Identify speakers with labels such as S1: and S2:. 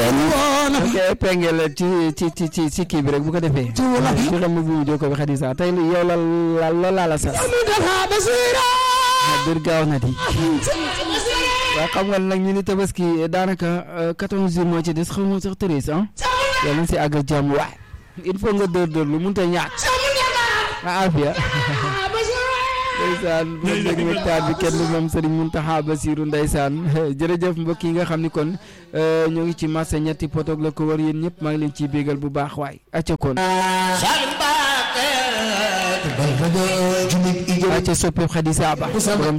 S1: ok pengel ci ci ci ci ci kii bi rek bu ko defee ci xam ma bu mu jokko bi Xadisa tey yow la la la laa la sax bir gaaw na di waaw xam nga nag ñu ni tabaski daanaka quatorze jours moo ci des xaw ma sax treize ah yàlla na si àgg ak jàmm waay il faut nga dóor dóor lu mënut a ñàkk ah afia ndeysaan moom nag waxtaan bi kenn moom Serigne Mountakha Bassirou ndeysaan jërëjëf mbokk yi nga xam ni kon ñoo ngi ci marché ñetti potoog la ko war yéen ñëpp maa ngi leen ciy bégal bu baax waay acca kon acca soppeeku Xadisa Ba borom